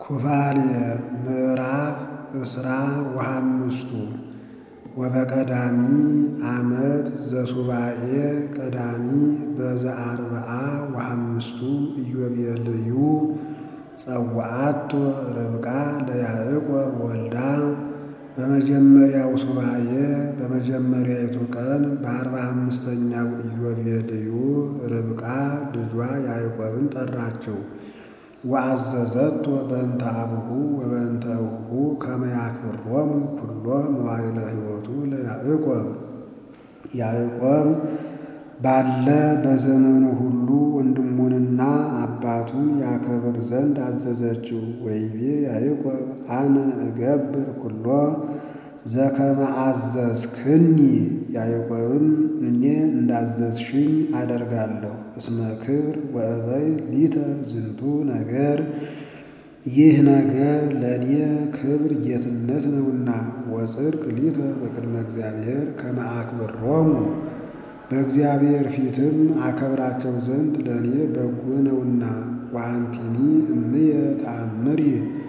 ኩፋልየ ምዕራፍ እስራ ወሐምስቱ ወበቀዳሚ ዓመት ዘሱባዔ ቀዳሚ በዘአርብዓ ወሐምስቱ ኢዮቤልዩ ጸውዐቶ ርብቃ ለያዕቆብ ወልዳ በመጀመሪያው ሱባዔ በመጀመሪያይቱ ቀን በአርባ አምስተኛው ኢዮቤልዩ ርብቃ ልጇ ያዕቆብን ጠራችው። ወአዘዘቶ በእንተ አቡሁ ወበእንተ እቡሁ ከመ ያክብሮሙ ኩሎ መዋዕለ ሕይወቱ ለያዕቆብ ያዕቆብ ባለ በዘመኑ ሁሉ ወንድሙንና አባቱን ያከብር ዘንድ አዘዘችው። ወይቤ ያዕቆብ አነ እገብር ኩሎ ዘከመ አዘዝክኒ ያዕቆብም እኔ እንዳዘዝሽኝ አደርጋለሁ። እስመ ክብር ወእበይ ሊተ ዝንቱ ነገር ይህ ነገር ለእኔ ክብር ጌትነት ነውና፣ ወጽድቅ ሊተ በቅድመ እግዚአብሔር ከመ አክብሮሙ በእግዚአብሔር ፊትም አከብራቸው ዘንድ ለእኔ በጎ ነውና። ወአንቲኒ እምየ ተአምሪ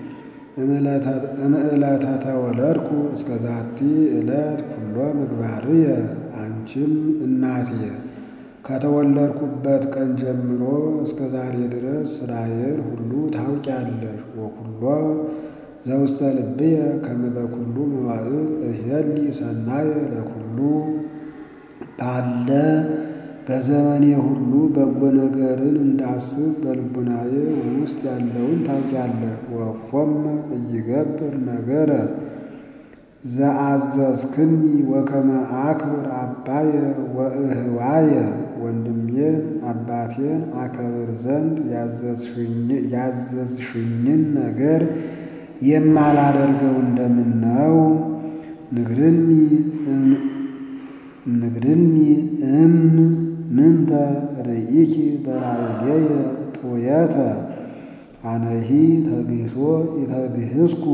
እምዕለተ ተወለድኩ እስከ ዛቲ ዕለት ኩሎ ምግባርየ አንቺም እናቴ ከተወለድኩበት ቀን ጀምሮ እስከ ዛሬ ድረስ ሥራዬን ሁሉ ታውቂያለሽ። ወኩሎ ዘውስተ ልብየ ከመ በኩሉ መዋዕል እሄሊ ሰናየ ለኩሉ ባለ በዘመኔ ሁሉ በጎ ነገርን እንዳስብ በልቡናዬ ውስጥ ያለውን ታውቂያለሽ። ወፎም እይገብር ነገረ ዘአዘዝክኒ ወከመ አክብር አባየ ወእህዋየ ወንድሜን አባቴን አከብር ዘንድ ያዘዝሽኝን ነገር የማላደርገው እንደምን ነው? ንግርኒ ንግርኒ እም ምንተ ርኢኪ በላዕሌየ ጡየተ አነሂ ተግሂሶ ኢተግህስኩ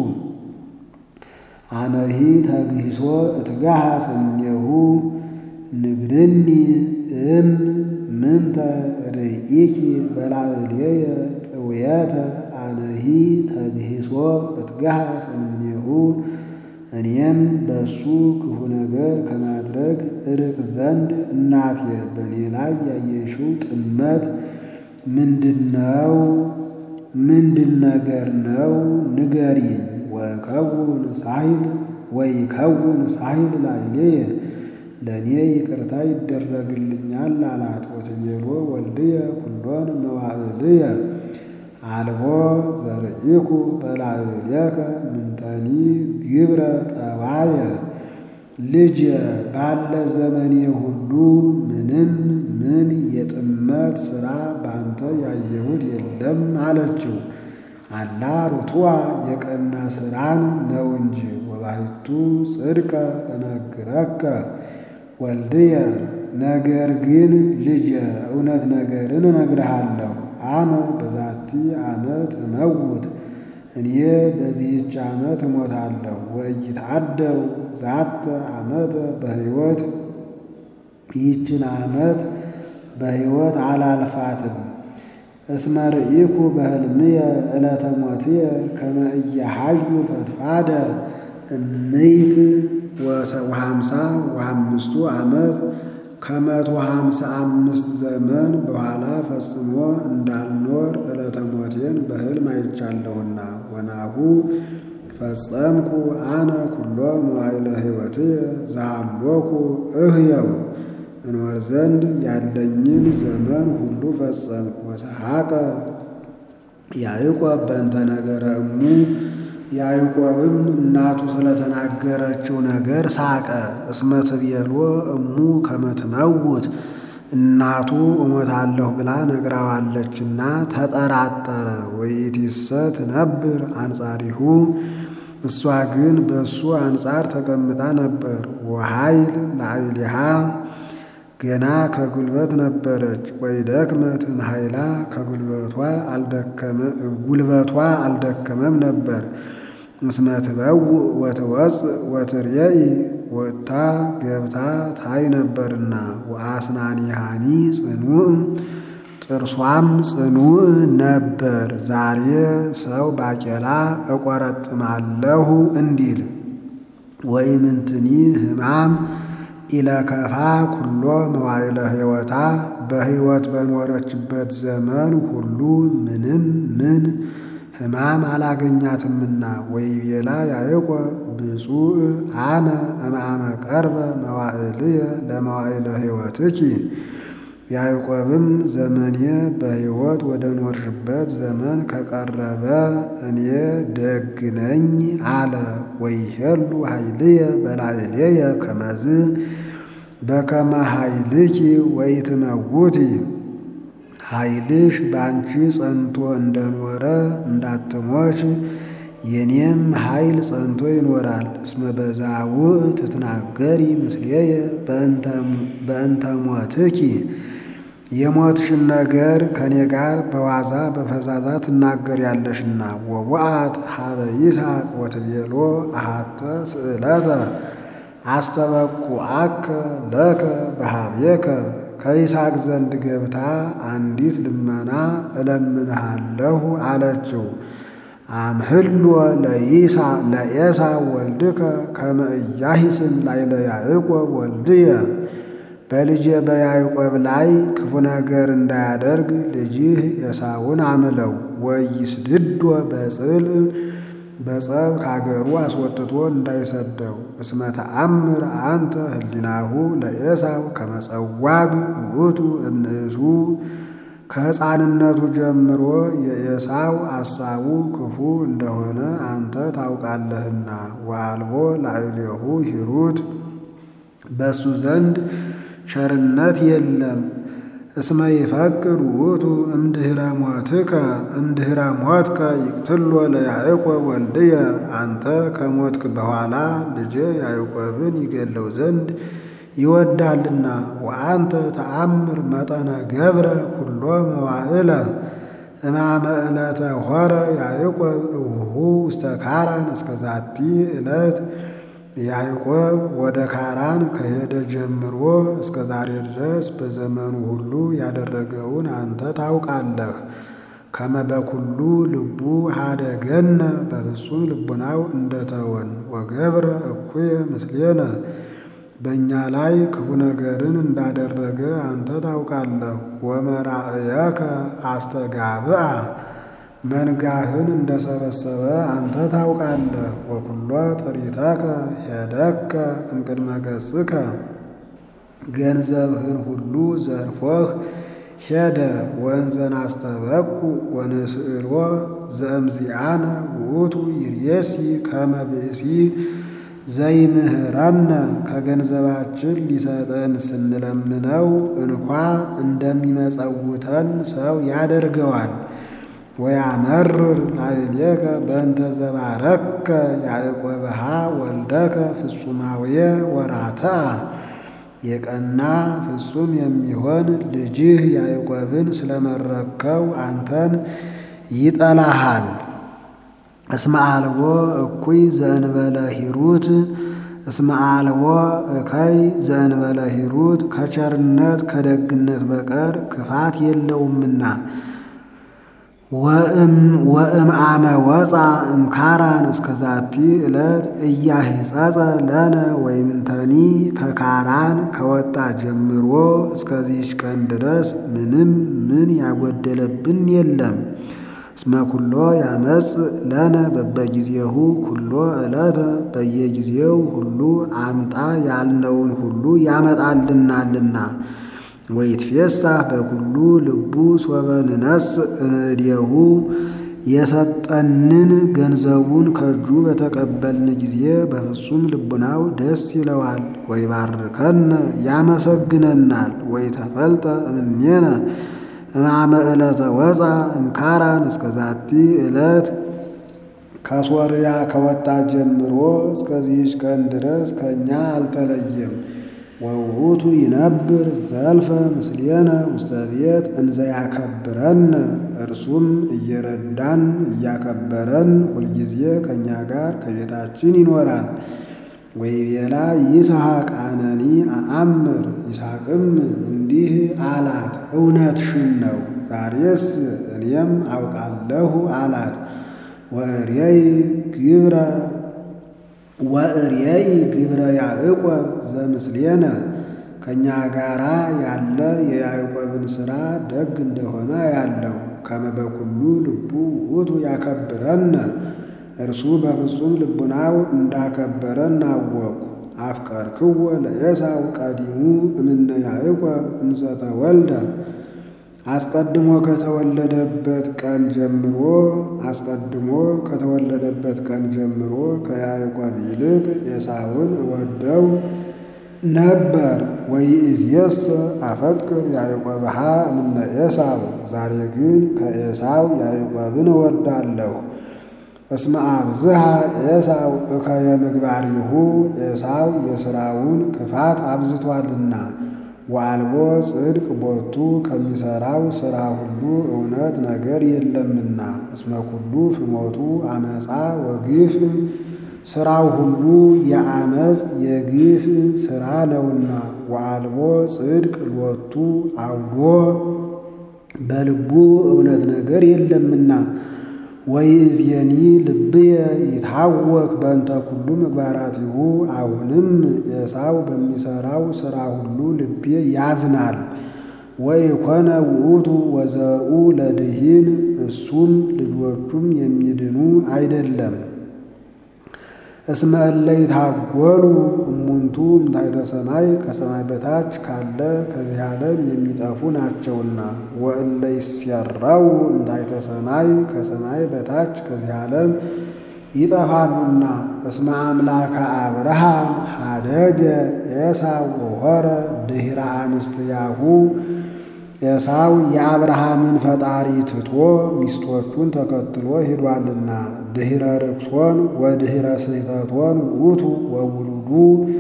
አነሂ ተግሂሶ እትጋሃስ እምኔሁ ንግርኒ እም ምንተ ርኢኪ በላዕሌየ ጡየተ አነሂ ተግሂሶ እትጋሃስ እምኔሁ እኔም በእሱ ክፉ ነገር ከማድረግ እርቅ ዘንድ እናቴ በእኔ ላይ ያየሽው ጥመት ምንድነው? ምንድን ነገር ነው? ንገሪኝ። ወከውን ሳይል ወይ ከውን ሳይል ላዕሌየ ለእኔ ይቅርታ ይደረግልኛል አላት። ወትቤሎ ወልድየ ኩሎን መዋዕልየ አልቦ ዘርኢኩ በላዕሌከ ምንተኒ ግብረ ጠባየ ልጅ ባለ ዘመኔ ሁሉ ምንም ምን የጥመት ሥራ ባንተ ያየሁት የለም አለችው። አላ ርቱዐ የቀና ሥራን ነው እንጂ ወባሕቱ ጽድቀ እነግረከ ወልድየ ነገር ግን ልጄ እውነት ነገርን እነግርሃለሁ። አነ በዛቲ ዓመት እመውት እኔ በዚህች ዓመት እሞታለሁ። ወኢይትዓደው ዛተ ዓመተ በሕይወት ይህችን ዓመት በሕይወት አላልፋትም። እስመ ርኢኩ በሕልምየ ዕለተ ሞትየ ከመ ኢያሐዩ ፈድፋደ እምይት ወሃምሳ ወአምስቱ ዓመት ከመቶ ሃምሳ አምስት ዘመን በኋላ ፈጽሞ እንዳልኖር ዕለተ ሞቴን በሕልም አይቻለሁና። ወናሁ ፈጸምኩ አነ ኩሎ መዋዕለ ሕይወትየ ዘሃሎኩ እህየው እኖር ዘንድ ያለኝን ዘመን ሁሉ ፈጸምኩ። ወሰሐቀ ያዕቆብ በእንተ ነገረ እሙ ያዕቆብም እናቱ ስለተናገረችው ነገር ሳቀ። እስመ ትቤሎ እሙ ከመ ትመውት እናቱ እሞታለሁ ብላ ነግራዋለችና ተጠራጠረ። ወይእቲሰ ትነብር አንጻሪሁ እሷ ግን በእሱ አንጻር ተቀምጣ ነበር። ወኃይል ላዕሌሃ ገና ከጉልበት ነበረች። ወይደክመት እምኃይላ ከጉልበቷ ጉልበቷ አልደከመም ነበር። እስመ ትበውእ ወትወፅእ ወትርየኢ ወጥታ ገብታ ታይ ነበርና። ወአስናኒሃኒ ጽኑዕ ጥርሷም ጽኑዕ ነበር። ዛሬ ሰው ባቄላ እቆረጥማለሁ እንዲል ወኢምንትኒ ሕማም ኢለከፋ ኩሎ መዋዕለ ሕይወታ በሕይወት በኖረችበት ዘመን ሁሉ ምንም ምን ሕማም አላገኛትምና። ወይቤላ ያዕቆብ ብፁዕ አነ እምአመ ቀርበ መዋዕልየ ለመዋዕለ ሕይወትኪ ያዕቆብም ዘመኔ በሕይወት ወደ ኖርሽበት ዘመን ከቀረበ እኔ ደግ ነኝ አለ። ወይሄሉ ኃይልየ በላዕሌየ ከመዝ በከመ ኃይልኪ ወኢትመውቲ ኃይልሽ በአንቺ ጸንቶ እንደኖረ እንዳትሞች የኔም ኃይል ጸንቶ ይኖራል። እስመ በዛውዕ ትትናገሪ ምስሌየ በእንተ ሞትኪ የሞትሽን ነገር ከኔ ጋር በዋዛ በፈዛዛ ትናገሪያለሽና። ወወአት ሀበ ይስሐቅ ወትቤሎ አሃተ ስእለተ አስተበቁዐከ ለከ በኀቤከ ከይስሐቅ ዘንድ ገብታ አንዲት ልመና እለምንሃለሁ አለችው። አምህሎ ለኤሳው ወልድከ ከመ ኢያሂስም ላዕለ ያዕቆብ ወልድየ በልጄ በያዕቆብ ላይ ክፉ ነገር እንዳያደርግ ልጅህ ኤሳውን አምለው። ወይስድዶ በጽልእ በጸብ ከአገሩ አስወጥቶ እንዳይሰደው። እስመ ተአምር አንተ ህሊናሁ ለኤሳው ከመ ጸዋግ ውእቱ እምንእሱ ከሕፃንነቱ ጀምሮ የኤሳው አሳቡ ክፉ እንደሆነ አንተ ታውቃለህና። ወአልቦ ላዕሌሁ ሂሩት በእሱ ዘንድ ቸርነት የለም። እስመ ይፈቅድ ውእቱ እምድኅረ ሞትከ እምድኅረ ሞትከ ይቅትሎ ለያዕቆብ ወልድየ አንተ ከሞትክ በኋላ ልጄ ያዕቆብን ይገለው ዘንድ ይወዳልና። ወአንተ ተአምር መጠነ ገብረ ኩሎ መዋዕለ እማመ ዕለተ ሆረ ያዕቆብ እውሁ ውስተ ካራን እስከ ዛቲ ዕለት ያዕቆብ ወደ ካራን ከሄደ ጀምሮ እስከ ዛሬ ድረስ በዘመኑ ሁሉ ያደረገውን አንተ ታውቃለህ። ከመ በኩሉ ልቡ ሀደገነ በፍጹም ልቡናው እንደተወን ወገብረ እኩየ ምስሌነ በእኛ ላይ ክፉ ነገርን እንዳደረገ አንተ ታውቃለህ። ወመራእየከ አስተጋብአ መንጋህን እንደሰበሰበ አንተ ታውቃለህ። ወኩሎ ጥሪተከ ሄደከ እምቅድመ ገጽከ ገንዘብህን ሁሉ ዘርፎህ ሄደ። ወንዘን አስተበቁ ወንስእሎ ዘእምዚአነ ውእቱ ይርየሲ ከመ ብእሲ ዘይምህረነ ከገንዘባችን ሊሰጠን ስንለምነው እንኳ እንደሚመጸውተን ሰው ያደርገዋል። ወያመርር ላዕሌከ በእንተ ዘባረከ ያዕቆብሃ ወልደከ ፍጹማውየ ወራትአ የቀና ፍጹም የሚሆን ልጅህ ያዕቆብን ስለመረከው አንተን ይጠላሃል። እስመ አልቦ እኩይ ዘእንበለ ሂሩት እስመ አልቦ እከይ ዘእንበለ ሂሩት ከቸርነት ከደግነት በቀር ክፋት የለውምና። ወእም አመ ወፃ እምካራን እስከ ዛቲ ዕለት እያሂጸጸ ለነ ወይምንተኒ ከካራን ከወጣ ጀምሮ እስከዚህች ቀን ድረስ ምንም ምን ያጎደለብን የለም። እስመ ኩሎ ያመጽ ለነ በበጊዜሁ ኩሎ ዕለተ በየጊዜው ሁሉ አምጣ ያልነውን ሁሉ ያመጣልናልና። ወይትፌሳህ በኩሉ ልቡ ሶበ ንነስእ እምእዴሁ የሰጠንን ገንዘቡን ከእጁ በተቀበልን ጊዜ በፍጹም ልቡናው ደስ ይለዋል። ወይባርከነ ያመሰግነናል። ወይተፈልጠ እምኔነ እማመ ዕለተ ወፃ እምካራን እስከ ዛቲ ዕለት ከሶርያ ከወጣ ጀምሮ እስከዚህች ቀን ድረስ ከእኛ አልተለየም። ወውቱ ይነብር ዘልፈ ምስሌነ ውስተ ቤት እንዘ ያከብረን እርሱም እየረዳን እያከበረን ሁልጊዜ ከእኛ ጋር ከቤታችን ይኖራል። ወይቤላ ይስሐቅ አነኒ አአምር ይስሐቅም እንዲህ አላት፣ እውነትሽን ነው ዛሬስ እኔም አውቃለሁ አላት። ወእሬይ ግብረ ወእሬይ ግብረ ያዕቆብ ዘምስሌነ ከእኛ ጋራ ያለ የያዕቆብን ሥራ ደግ እንደሆነ ያለው ከመበኩሉ ልቡ ውእቱ ያከብረነ እርሱ በፍጹም ልቡናው እንዳከበረን አወቅሁ። አፍቀርክዎ ለኤሳው ቀዲሙ እምነ ያዕቆብ እንዘ ተወልደ አስቀድሞ ከተወለደበት ቀን ጀምሮ አስቀድሞ ከተወለደበት ቀን ጀምሮ ከያዕቆብ ይልቅ ኤሳውን እወደው ነበር። ወይእዜሰ አፈቅር ያዕቆብሃ እምነ ኤሳው ዛሬ ግን ከኤሳው ያዕቆብን እወዳለሁ። እስመ አብዝሃ ኤሳው እከየ ምግባሪሁ ኤሳው የሥራውን ክፋት አብዝቷልና ወአልቦ ጽድቅ ቦቱ ከሚሠራው ሥራ ሁሉ እውነት ነገር የለምና እስመ ኩሉ ፍሞቱ አመፃ ወግፍ ሥራው ሁሉ የአመፅ የግፍ ሥራ ነውና ወአልቦ ጽድቅ ሎቱ አውዶ በልቡ እውነት ነገር የለምና ወይእዜኒ ልብየ ይታወክ በእንተ ኩሉ ምግባራቲሁ አሁንም ኤሳው በሚሠራው ሥራ ሁሉ ልቤ ያዝናል። ወኢኮነ ውእቱ ወዘርኡ ለድኂን እሱም ልጆቹም የሚድኑ አይደለም። እስመ እለ ይታጐሉ እሙንቱ እምታሕተ ሰማይ ከሰማይ በታች ካለ ከዚህ ዓለም የሚጠፉ ናቸውና ወእለ ይሴራው እምታሕተ ሰማይ ከሰማይ በታች ከዚህ ዓለም ይጠፋሉና እስመ አምላከ አብርሃም ሀደገ ኤሳው ወሖረ ድኅረ አንስትያሁ ኤሳው የአብርሃምን ፈጣሪ ትቶ ሚስቶቹን ተከትሎ ሄዷልና ድኅረ ርክሶን ወድኅረ ስሕተቶን ውእቱ ወውሉዱ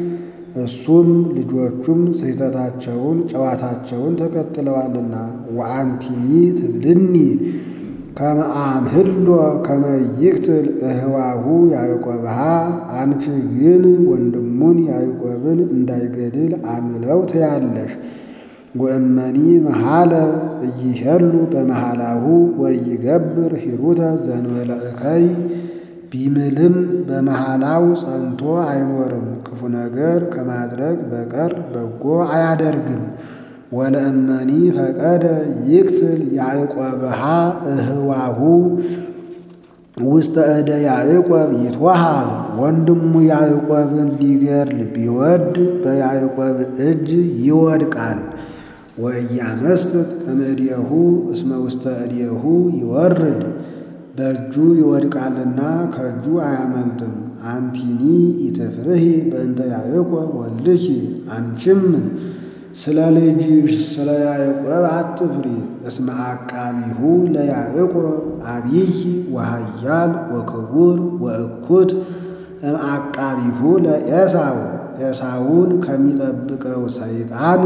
እሱም ልጆቹም ስሕተታቸውን ጨዋታቸውን ተከትለዋልና ወአንቲኒ ትብልኒ ከመ አምሕሎ ከመ ይቅትል እህዋሁ ያዕቆብሃ አንቺ ግን ወንድሙን ያዕቆብን እንዳይገድል አምለው ትያለሽ። ወእመኒ መሃለ እይሄሉ በመሃላሁ ወይገብር ሂሩተ ዘንበለ እከይ ቢምልም በመሃላው ጸንቶ አይኖርም፣ ክፉ ነገር ከማድረግ በቀር በጎ አያደርግም። ወለእመኒ ፈቀደ ይቅትል ያዕቆብሃ እህዋሁ ውስተ እደ ያዕቆብ ይትወሃል። ወንድሙ ያዕቆብን ሊገድል ቢወድ በያዕቆብ እጅ ይወድቃል። ወኢያመስጥ እምእዴሁ እስመ ውስተ እዴሁ ይወርድ በእጁ ይወድቃልና ከእጁ አያመልጥም። አንቲኒ ኢትፍርሂ በእንተ ያዕቆብ ወልድኪ አንቺም ስለ ልጅሽ ስለ ያዕቆብ አትፍሪ። እስመ አቃቢሁ ለያዕቆብ አብይ ወሃያል ወክቡር ወእኩት እምአቃቢሁ ለኤሳው ኤሳውን ከሚጠብቀው ሰይጣን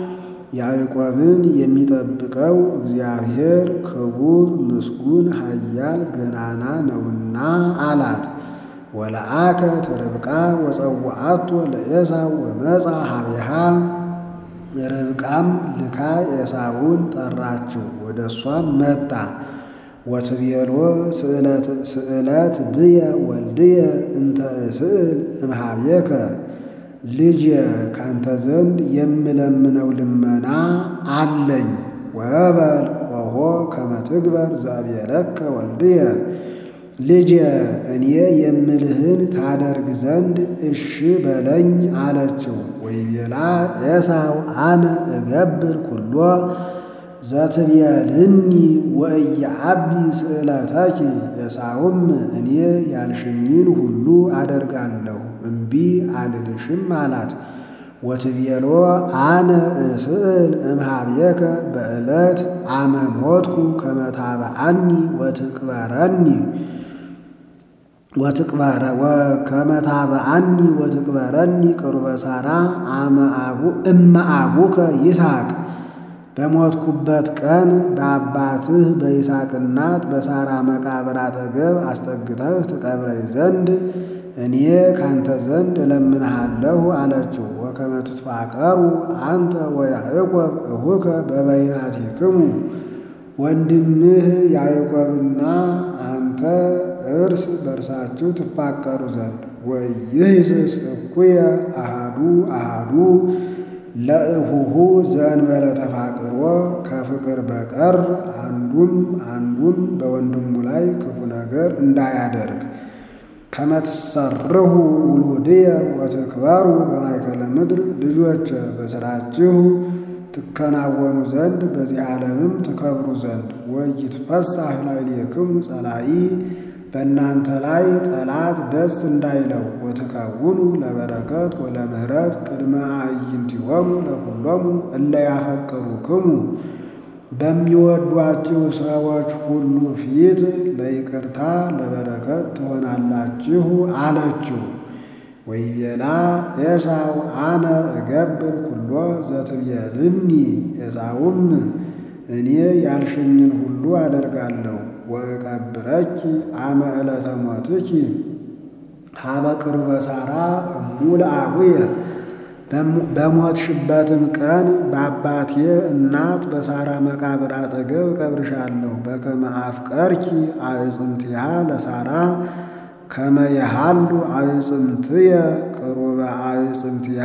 ያዕቆብን የሚጠብቀው እግዚአብሔር ክቡር ምስጉን ኃያል ገናና ነውና አላት። ወለአከት ርብቃ ወጸውዓቶ ለኤሳው ወመጻ ሀቤሃ ርብቃም ልካ ኤሳውን ጠራችው፣ ወደ እሷም መጣ። ወትቤሎ ስእለት ብየ ወልድየ እንተ እስእል እምሃቤከ ልጅ ካንተ ዘንድ የምለምነው ልመና አለኝ። ወበል ኦሆ ከመ ትግበር ዘእብየለከ ወልድየ ልጅ እኔ የምልህን ታደርግ ዘንድ እሺ በለኝ አለችው። ወይቤላ ኤሳው አነ እገብር ኩሎ ዘትቤልኒ ወኢየዐቢ ስእለተኪ ኤሳውም እኔ ያልሽኝን ሁሉ አደርጋለሁ እምቢ አልልሽም አላት። ወትቤሎ አነ እስእል እምሃቤከ በዕለት አመ ሞትኩ ከመ ታብአኒ ወትቅበረኒ ወትቅበረ ከመ ታብአኒ ወትቅበረኒ ቅርበ ሣራ አመ አቡ እመ አቡከ ይስሐቅ በሞትኩበት ቀን በአባትህ በይስሐቅ እናት በሣራ መቃብር አጠገብ አስጠግተህ ትቀብረኝ ዘንድ እኔ ካንተ ዘንድ እለምንሃለሁ አለችው። ወከመ ትትፋቀሩ አንተ ወያዕቆብ እሁከ በበይናቲክሙ ወንድምህ ያዕቆብና አንተ እርስ በርሳችሁ ትፋቀሩ ዘንድ ወይህስስ እኩየ አሃዱ አሃዱ ለእሁሁ ዘእንበለ ተፋቅሮ ከፍቅር በቀር አንዱም አንዱም በወንድሙ ላይ ክፉ ነገር እንዳያደርግ ከመትሰርሁ ውሉድየ ወትክበሩ በማእከለ ምድር ልጆች በሥራችሁ ትከናወኑ ዘንድ በዚህ ዓለምም ትከብሩ ዘንድ ወይትፈሳህ ላዕሌክሙ ጸላኢ በእናንተ ላይ ጠላት ደስ እንዳይለው ወትከውኑ ለበረከት ወለምህረት ቅድመ አዕይንቲሆሙ ለኩሎሙ እለ ያፈቅሩክሙ በሚወዷችሁ ሰዎች ሁሉ ፊት ለይቅርታ ለበረከት ትሆናላችሁ አለችው። ወይቤላ ኤሳው አነ እገብር ኩሎ ዘትቤልኒ ኤሳውም እኔ ያልሽኝን ሁሉ አደርጋለሁ ወእቀብረኪ አመ ዕለተ ሞትኪ ሀበ ቅርበ ሣራ እሙ ለአቡየ በሞትሽበትም ቀን በአባቴ እናት በሳራ መቃብር አጠገብ እቀብርሻለሁ። በከመ አፍቀርኪ አዕጽምትያ ለሳራ ከመ የሃሉ አዕጽምትየ ቅሩበ አዕጽምትያ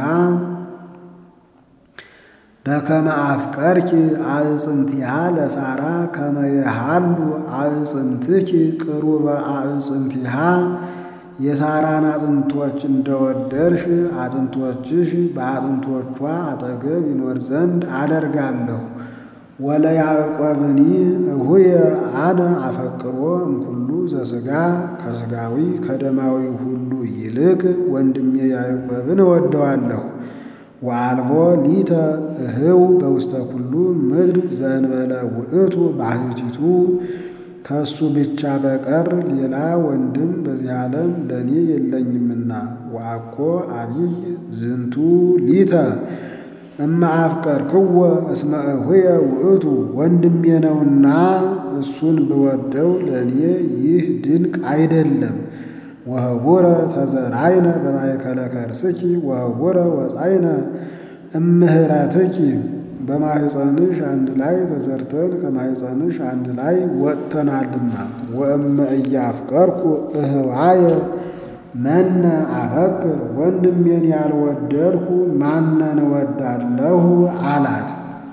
በከመ አፍቀርኪ አዕጽምትያ ለሳራ ከመ የሃሉ አዕጽምትኪ ቅሩበ አዕጽምትያ የሳራን አጥንቶች እንደወደድሽ አጥንቶችሽ በአጥንቶቿ አጠገብ ይኖር ዘንድ አደርጋለሁ። ወለ ያዕቆብኒ እሁየ አነ አፈቅሮ እምኩሉ ዘሥጋ ከሥጋዊ ከደማዊ ሁሉ ይልቅ ወንድሜ ያዕቆብን እወደዋለሁ። ወአልቦ ሊተ እህው በውስተ ኩሉ ምድር ዘእንበለ ውእቱ ባሕቲቱ ከሱ ብቻ በቀር ሌላ ወንድም በዚህ ዓለም ለእኔ የለኝምና። ወአኮ አቢይ ዝንቱ ሊተ እመ አፍቀርክዎ እስመ እሁየ ውእቱ ወንድሜ ነውና እሱን ብወደው ለእኔ ይህ ድንቅ አይደለም። ወህቡረ ተዘራይነ በማእከለ ከርስኪ ወህቡረ ወፃይነ እምህረትኪ በማሕፀንሽ አንድ ላይ ተዘርተን ከማሕፀንሽ አንድ ላይ ወጥተናልና። ወእመ እያፍቀርኩ እህዋየ መነ አፈቅር ወንድሜን ያልወደድኩ ማነን እወዳለሁ አላት።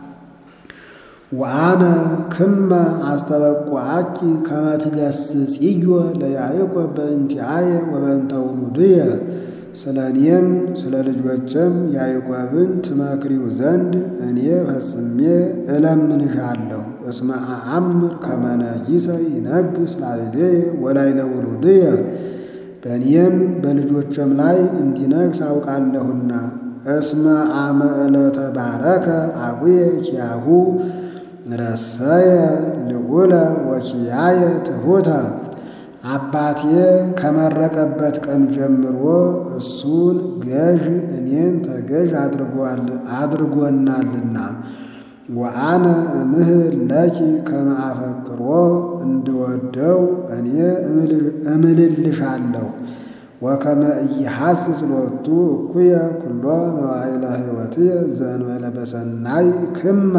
ወአነ ክመ አስተበቁዐኪ ከመ ትገሥጽዮ ለያዕቆብ በእንቲአየ ወበእንተ ውሉድየ ስለ እኔም ስለ ልጆችም ያዕቆብን ትመክሪው ዘንድ እኔ ፈጽሜ እለምንሻለሁ። እስመ አአምር ከመ ነጊሰ ይነግሥ ላዕሌየ ወላዕለ ውሉድየ በእኔም በልጆችም ላይ እንዲነግሥ አውቃለሁና። እስመ አመ ዕለተ ባረከ አቡየ ኪያሁ ረሰየ ልዑለ ወኪያየ ትሑተ አባቴ ከመረቀበት ቀን ጀምሮ እሱን ገዥ እኔን ተገዥ አድርጎናልና። ወአነ እምህል ለኪ ከመ አፈቅሮ እንድወደው እኔ እምልልሻለሁ። ወከመ ኢይሐስስ ሎቱ እኩየ ኩሎ መዋዕለ ሕይወትየ ዘእንበለ በሰናይ ክመ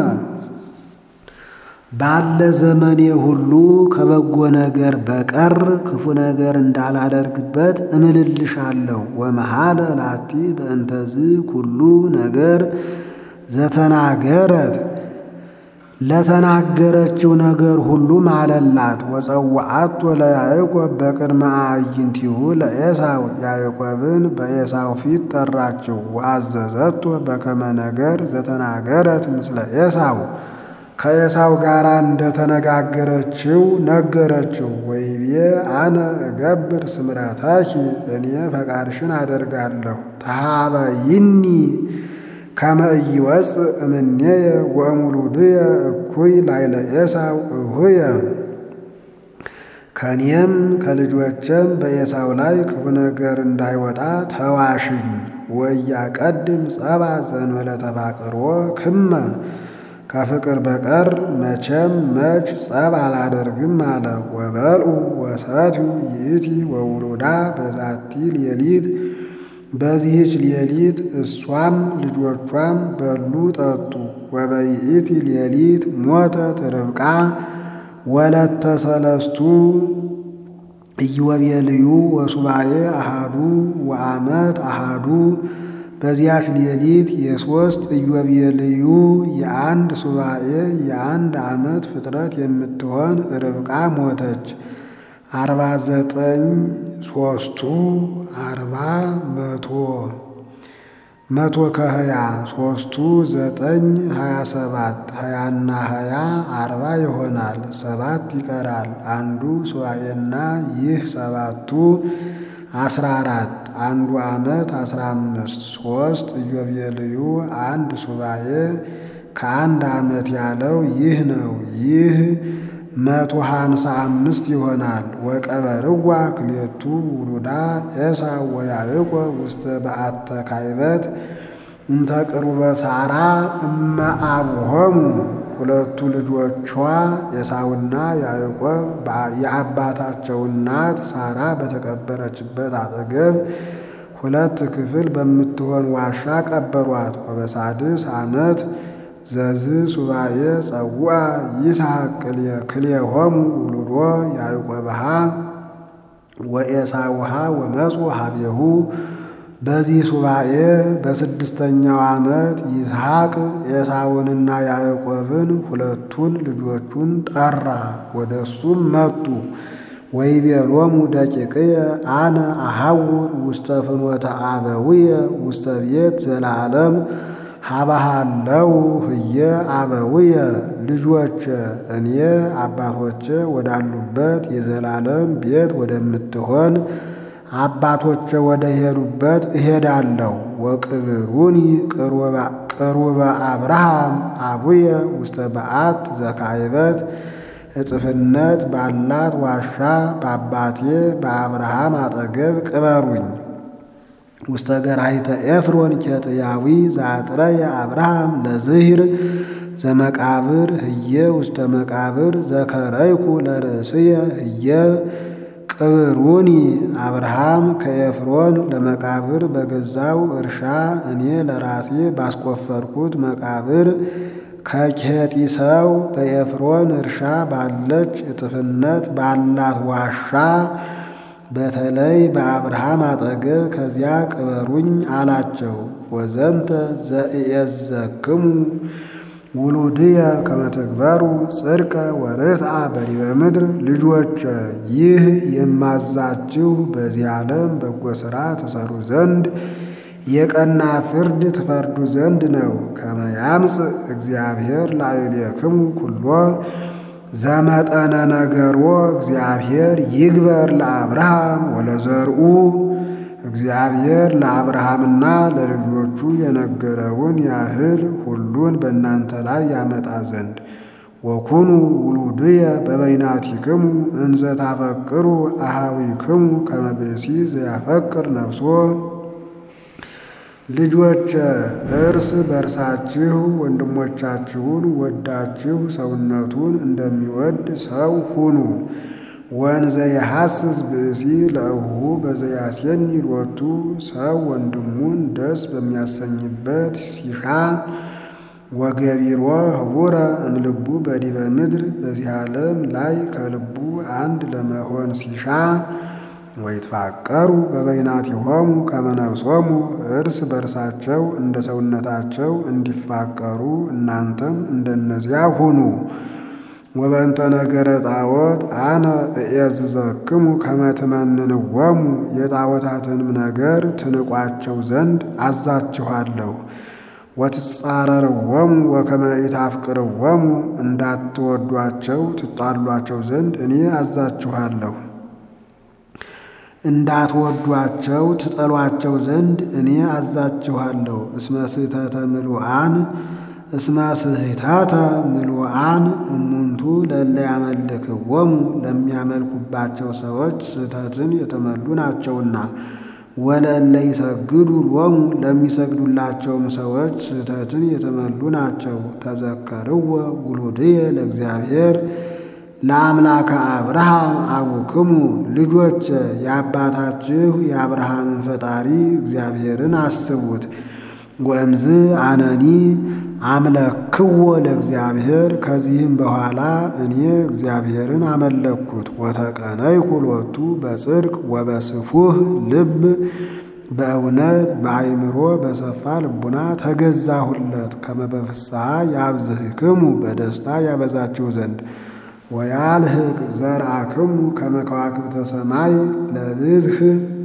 ባለ ዘመኔ ሁሉ ከበጎ ነገር በቀር ክፉ ነገር እንዳላደርግበት እምልልሻለሁ። ወመሐለ ላቲ በእንተዝ ኩሉ ነገር ዘተናገረት ለተናገረችው ነገር ሁሉ ማለላት። ወጸዋዓቶ ለያዕቆብ በቅድመ አዕይንቲሁ ለኤሳው ያዕቆብን በኤሳው ፊት ጠራችው። ወአዘዘቶ በከመ ነገር ዘተናገረት ምስለ ኤሳው ከኤሳው ጋር እንደተነጋገረችው ነገረችው። ወይቤ አነ እገብር ስምረታኪ እኔ ፈቃድሽን አደርጋለሁ። ተሃበይኒ ከመ ኢይወፅእ እምኔየ ወእሙሉድየ እኩይ ላዕለ ኤሳው እሁየ ከእኔም ከልጆቼም በኤሳው ላይ ክፉ ነገር እንዳይወጣ ተዋሽኝ። ወያቀድም ጸባ ዘእንበለ ተፋቅሮ ክመ ከፍቅር በቀር መቼም መች ጸብ አላደርግም አለ። ወበልዑ ወሰትዩ ይእቲ ወውሉዳ በዛቲ ሌሊት በዚህች ሌሊት እሷም ልጆቿም በሉ ጠጡ። ወበይእቲ ሌሊት ሞተት ርብቃ ወለተ ሰለስቱ ኢዮቤልዩ ወሱባኤ አሃዱ ወአመት አሃዱ በዚያች ሌሊት የሦስት ኢዮቤልዩ የአንድ ሱባኤ የአንድ ዓመት ፍጥረት የምትሆን ርብቃ ሞተች። አርባ ዘጠኝ ሦስቱ አርባ መቶ መቶ ከሀያ ሦስቱ ዘጠኝ ሀያ ሰባት ሀያና ሀያ አርባ ይሆናል። ሰባት ይቀራል። አንዱ ሱባኤና ይህ ሰባቱ አስራ አራት አንዱ ዓመት አስራ አምስት ሦስት ኢዮቤልዩ አንድ ሱባኤ ከአንድ ዓመት ያለው ይህ ነው። ይህ መቶ ሀምሳ አምስት ይሆናል። ወቀበርዋ ክሌቱ ውሉዳ ኤሳው ወያዕቆብ ውስተ በአተ ካይበት እንተ ቅሩበ ሳራ እመ አቡሆሙ ሁለቱ ልጆቿ ኤሳውና ያዕቆብ የአባታቸው እናት ሳራ በተቀበረችበት አጠገብ ሁለት ክፍል በምትሆን ዋሻ ቀበሯት። ወበሳድስ ዓመት ዘዝ ሱባኤ ጸውዐ ይስሐቅ ክልኤሆሙ ውሉዶ ያዕቆብሃ ወኤሳውሃ ወመፁ ሀቤሁ በዚህ ሱባኤ በስድስተኛው ዓመት ይስሐቅ ኤሳውንና ያዕቆብን ሁለቱን ልጆቹን ጠራ፣ ወደ እሱም መጡ። ወይቤሎሙ ደቂቅየ አነ አሐውር ውስተ ፍኖተ አበውየ ውስተ ቤት ዘለዓለም ሀባሃለው ህየ አበውየ ልጆች እኔ አባቶቼ ወዳሉበት የዘላለም ቤት ወደምትሆን አባቶቼ ወደ ሄዱበት እሄዳለሁ። ወቅብሩኒ ቅሩበ አብርሃም አቡየ ውስተ በዓት ዘካይበት እጥፍነት ባላት ዋሻ በአባቴ በአብርሃም አጠገብ ቅበሩኝ። ውስተ ገራሂተ ኤፍሮን ኬጥያዊ ዘአጥረየ አብርሃም ለዝሂር ዘመቃብር ህየ ውስተ መቃብር ዘከረይኩ ለርእስየ ህየ ቅብሩኒ አብርሃም ከኤፍሮን ለመቃብር በገዛው እርሻ እኔ ለራሴ ባስቆፈርኩት መቃብር ከኬጢ ሰው በኤፍሮን እርሻ ባለች እጥፍነት ባላት ዋሻ በተለይ በአብርሃም አጠገብ ከዚያ ቅበሩኝ አላቸው። ወዘንተ ዘእየዘክሙ ውሉድየ ከመተግበሩ ጽድቀ ወርትዐ በዲበ ምድር ልጆች ይህ የማዛችሁ በዚህ ዓለም በጎ ሥራ ትሰሩ ዘንድ የቀና ፍርድ ትፈርዱ ዘንድ ነው። ከመ ያምጽእ እግዚአብሔር ላዕሌክሙ ኩሎ ዘመጠነ ነገሮ እግዚአብሔር ይግበር ለአብርሃም ወለዘርኡ እግዚአብሔር ለአብርሃምና ለልጆቹ የነገረውን ያህል ሁሉን በእናንተ ላይ ያመጣ ዘንድ ወኩኑ ውሉድየ በበይናቲክሙ እንዘ ታፈቅሩ አሃዊክሙ ከመ ብእሲ ዘያፈቅር ነፍሶ ልጆች እርስ በርሳችሁ ወንድሞቻችሁን ወዳችሁ ሰውነቱን እንደሚወድ ሰው ሁኑ። ወንዘ የሐስስ ብእሲ ለእሁ በዘያሴኒ ሎቱ ሰው ወንድሙን ደስ በሚያሰኝበት ሲሻ ወገቢሮ ህቡረ እምልቡ በዲበ ምድር በዚህ ዓለም ላይ ከልቡ አንድ ለመሆን ሲሻ ወይትፋቀሩ በበይናቲሆሙ ከመ ነፍሶሙ እርስ በርሳቸው እንደ ሰውነታቸው እንዲፋቀሩ እናንተም እንደነዚያ ሁኑ። ወበእንተ ነገረ ጣዖት አነ እዔዝዘክሙ ከመ ትመንንዎሙ የጣዖታትንም ነገር ትንቋቸው ዘንድ አዛችኋለሁ። ወትጻረርዎሙ ወከመ ኢታፍቅርዎሙ እንዳትወዷቸው ትጣሏቸው ዘንድ እኔ አዛችኋለሁ። እንዳትወዷቸው ትጠሏቸው ዘንድ እኔ አዛችኋለሁ። እስመ ስሕተተ ምሉዓን እስመ ስሕተተ ምሉዓን እሙንቱ ለእለ ያመልክዎሙ ለሚያመልኩባቸው ሰዎች ስህተትን የተመሉ ናቸውና፣ ወለእለ ይሰግዱ ሎሙ ለሚሰግዱላቸውም ሰዎች ስህተትን የተመሉ ናቸው። ተዘከርዎ ውሉድየ ለእግዚአብሔር ለአምላከ አብርሃም አቡክሙ ልጆች የአባታችሁ የአብርሃምን ፈጣሪ እግዚአብሔርን አስቡት። ወእምዝ አነኒ አምለክዎ ለእግዚአብሔር ከዚህም በኋላ እኔ እግዚአብሔርን አመለክኩት። ወተቀነይኩ ሎቱ በጽድቅ ወበስፉህ ልብ በእውነት በአይምሮ በሰፋ ልቡና ተገዛሁለት። ከመ በፍስሐ ያብዝህክሙ በደስታ ያበዛችሁ ዘንድ ወያልህቅ ዘርአክሙ ከመ ከዋክብተ ሰማይ ለብዝህ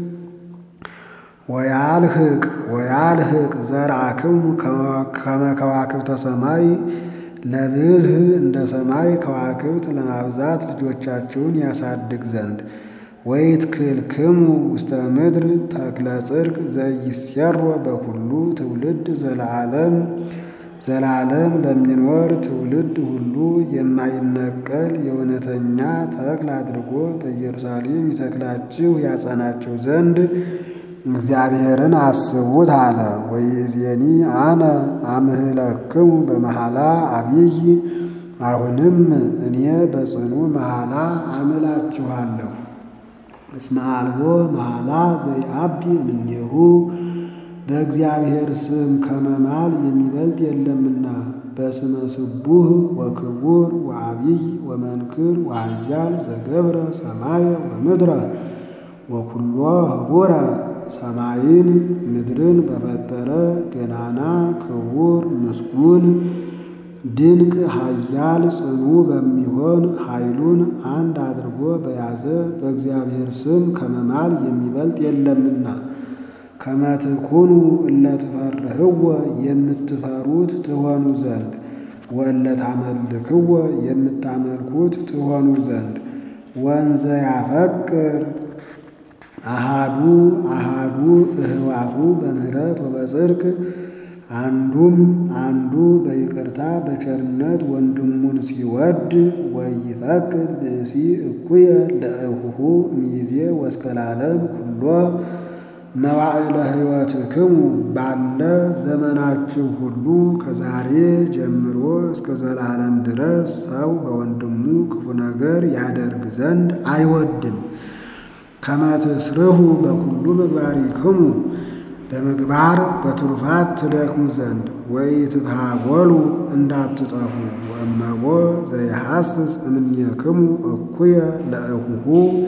ወያልህቅ ወያልህቅ ዘርአክሙ ከመ ከዋክብተ ሰማይ ለብዝህ እንደ ሰማይ ከዋክብት ለማብዛት ልጆቻችሁን ያሳድግ ዘንድ ወይትክልክሙ ውስተ ምድር ተክለ ጽድቅ ዘይሴሮ በኩሉ ትውልድ ዘለዓለም ዘላለም ለሚኖር ትውልድ ሁሉ የማይነቀል የእውነተኛ ተክል አድርጎ በኢየሩሳሌም ይተክላችሁ ያጸናችሁ ዘንድ እግዚአብሔርን አስቡት አለ። ወይእዜኒ አነ አምህለክሙ በመሐላ አብይ አሁንም እኔ በጽኑ መሐላ አምላችኋለሁ። እስመ አልቦ መሐላ ዘይአቢ እምኔሁ በእግዚአብሔር ስም ከመማል የሚበልጥ የለምና በስመ ስቡህ ወክቡር ወአቢይ ወመንክር ወኃያል ዘገብረ ሰማየ ወምድረ ወኩሎ ህቡረ ሰማይን ምድርን በፈጠረ ገናና ክቡር ምስጉን ድንቅ ኃያል ጽኑ በሚሆን ኃይሉን አንድ አድርጎ በያዘ በእግዚአብሔር ስም ከመማል የሚበልጥ የለምና ከመ ትኩኑ እለ ትፈርህዎ የምትፈሩት ትሆኑ ዘንድ ወእለ ታመልክዎ የምታመልኩት ትሆኑ ዘንድ ወንዘ ያፈቅር አሃዱ አሃዱ እህዋፉ በምህረት ወበጽድቅ አንዱም አንዱ በይቅርታ በቸርነት ወንድሙን ሲወድ ወይፈቅድ ብእሲ እኩየ ለእሁሁ እምይእዜ ወእስከ ለዓለም ኩሎ መዋዕለ ሕይወትክሙ ባለ ዘመናችሁ ሁሉ ከዛሬ ጀምሮ እስከ ዘላለም ድረስ ሰው በወንድሙ ክፉ ነገር ያደርግ ዘንድ አይወድም። ከመ ትስርሁ በኩሉ ምግባሪክሙ በምግባር በትሩፋት ትደክሙ ዘንድ ወኢትትሃጐሉ እንዳትጠፉ ወእመቦ ዘይሐስስ እምኔክሙ እኩየ ለእሁሁ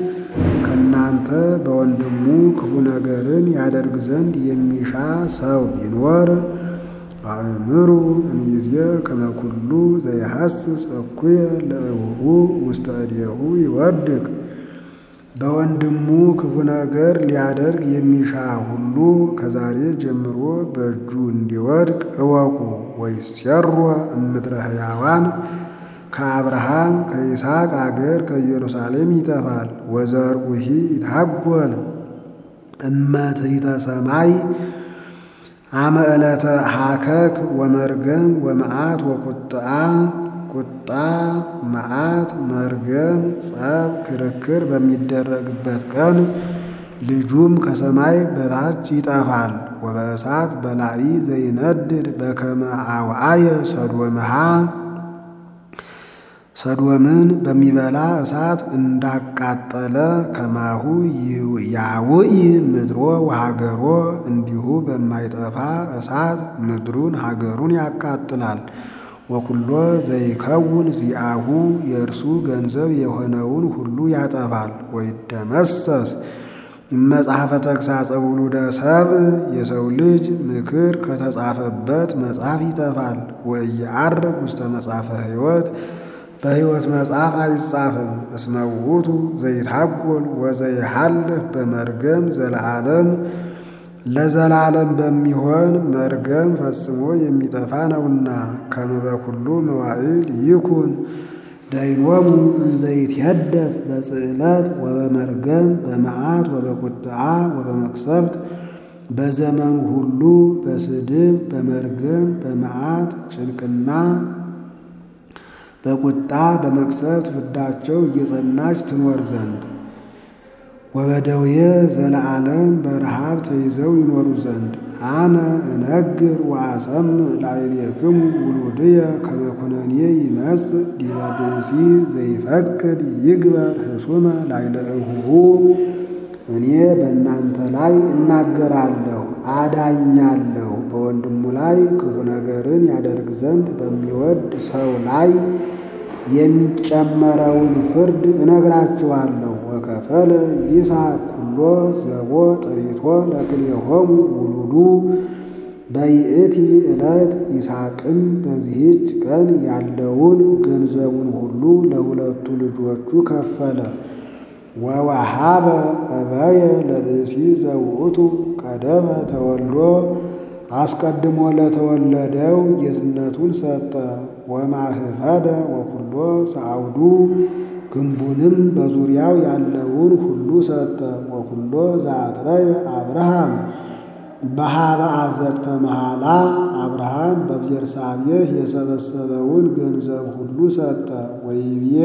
ከእናንተ በወንድሙ ክፉ ነገርን ያደርግ ዘንድ የሚሻ ሰው ቢኖር አእምሩ እምይእዜ ከመ ኩሉ ዘይሐስስ እኩየ ለእሁሁ ውስተ እዴሁ ይወድቅ በወንድሙ ክፉ ነገር ሊያደርግ የሚሻ ሁሉ ከዛሬ ጀምሮ በእጁ እንዲወድቅ እወቁ። ወይሴሮ እምድረ ሕያዋን ከአብርሃም ከይስሐቅ አገር ከኢየሩሳሌም ይጠፋል። ወዘርኡሂ ይታጐል እመትሕተ ሰማይ አመ ዕለተ ሀከክ ወመርገም ወመዓት ወቁጥዓ ቁጣ መዓት መርገም ጸብ ክርክር በሚደረግበት ቀን ልጁም ከሰማይ በታች ይጠፋል። ወበእሳት በላዒ ዘይነድድ በከመ አውዓየ ሰዶምሃ ሰዶምን በሚበላ እሳት እንዳቃጠለ ከማሁ ያውኢ ምድሮ ወሀገሮ እንዲሁ በማይጠፋ እሳት ምድሩን ሀገሩን ያቃጥላል። ወኩሎ ዘይከውን ዚአሁ የእርሱ ገንዘብ የሆነውን ሁሉ ያጠፋል። ወይደመሰስ መጽሐፈ ተግሣጸ ውሉደ ሰብእ የሰው ልጅ ምክር ከተጻፈበት መጽሐፍ ይጠፋል። ወኢየዐርግ ውስተ መጽሐፈ ሕይወት በሕይወት መጽሐፍ አይጻፍም። እስመ ውእቱ ዘይታጐል ወዘይሃልፍ በመርገም ዘለዓለም ለዘላለም በሚሆን መርገም ፈጽሞ የሚጠፋ ነውና። ከመ በኩሉ መዋዕል ይኩን ደይኖሙ እንዘይትሄደስ በጽዕለት ወበመርገም በመዓት ወበቁጥዓ ወበመቅሰፍት በዘመኑ ሁሉ በስድብ በመርገም በመዓት ጭንቅና በቁጣ በመቅሰፍት ፍዳቸው እየጸናች ትኖር ዘንድ ወበደዌ ዘለዓለም በረሃብ ተይዘው ይኖሩ ዘንድ አነ እነግር ወአሰምዕ ላዕሌክሙ ውሉድየ ከመ ኩነኔ ይመጽእ ዲበ ብእሲ ዘይፈቅድ ይግበር ህሱመ ላዕለ እሁሁ እኔ በእናንተ ላይ እናገራለሁ አዳኛለሁ በወንድሙ ላይ ክፉ ነገርን ያደርግ ዘንድ በሚወድ ሰው ላይ የሚጨመረውን ፍርድ እነግራችኋለሁ። ወከፈለ ይስሐቅ ኩሎ ዘቦ ጥሪቶ ለክልኤሆሙ ውሉዱ በይእቲ ዕለት ይስሐቅም በዚህች ቀን ያለውን ገንዘቡን ሁሉ ለሁለቱ ልጆቹ ከፈለ። ወወሃበ እበየ ለብእሲ ዘውእቱ ቀደመ ተወልዶ አስቀድሞ ለተወለደው ጌትነቱን ሰጠ። ወማህፈደ ወኩሎ ዘአውዱ ግንቡንም በዙሪያው ያለውን ሁሉ ሰጠ። ወኩሎ ዘአጥረየ አብርሃም በሃበ አዘቅተ መሃላ አብርሃም በቤርሳቤህ የሰበሰበውን ገንዘብ ሁሉ ሰጠ። ወይቤ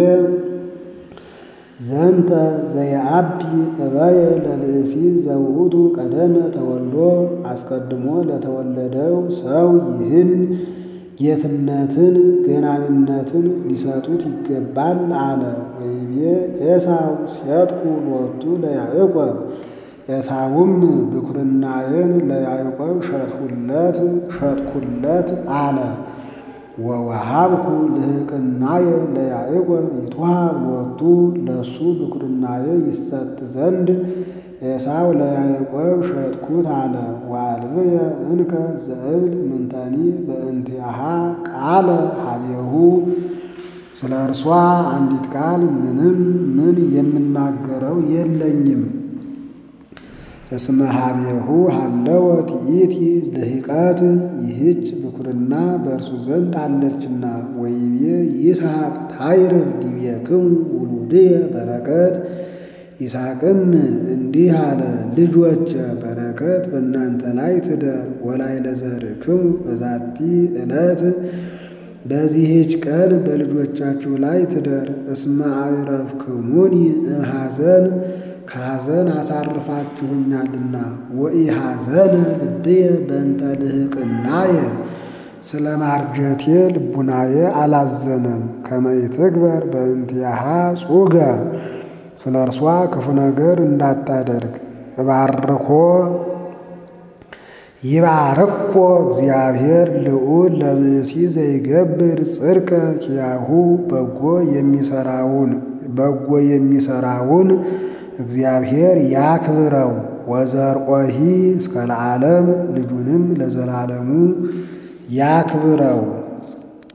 ዘንተ ዘየአቢ እበየ ለብእሲ ዘውእቱ ቀደመ ተወልዶ አስቀድሞ ለተወለደው ሰው ይህን ጌትነትን ገናንነትን ሊሰጡት ይገባል አለ። ወይቤ ኤሳው ሲያጥቁ ሎቱ ለያዕቆብ ኤሳውም ብኩርናዬን ለያዕቆብ ሸጥሁለት ሸጥኩለት አለ። ወወሃብኩ ልህቅናየ ለያዕቆብ ይትወሃብ ሎቱ ለሱ ብኩርናዬ ይሰጥ ዘንድ ኤሳው ለያዕቆብ ሸጥኩት አለ። ወአልብየ እንከ ዘእብል ምንተኒ በእንቲአሃ ቃለ ሀቤሁ ስለ እርሷ አንዲት ቃል ምንም ምን የምናገረው የለኝም። እስመ ሀቤሁ ሀለወት ይእቲ ልህቀት ይህች ብኩርና በእርሱ ዘንድ አለችና። ወይቤ ይስሐቅ ታይርፍ ዲቤክሙ ውሉድየ በረከት ይስሐቅም እንዲህ አለ፣ ልጆች በረከት በእናንተ ላይ ትደር። ወላይ ለዘርክሙ በዛቲ ዕለት በዚህች ቀን በልጆቻችሁ ላይ ትደር። እስመ አዕረፍክሙኒ እምሐዘን ከሐዘን አሳርፋችሁኛልና። ወኢሐዘነ ልብየ በእንተ ልህቅናየ ስለ ማርጀቴ ልቡናዬ አላዘነም። ከመ ይትግበር በእንቲአሃ ጹገ ስለ እርሷ ክፉ ነገር እንዳታደርግ። እባርኮ ይባርኮ እግዚአብሔር ልዑል ለብእሲ ዘይገብር ጽድቀ ኪያሁ በጎ የሚሰራውን በጎ የሚሰራውን እግዚአብሔር ያክብረው። ወዘርቆሂ እስከ ለዓለም ልጁንም ለዘላለሙ ያክብረው።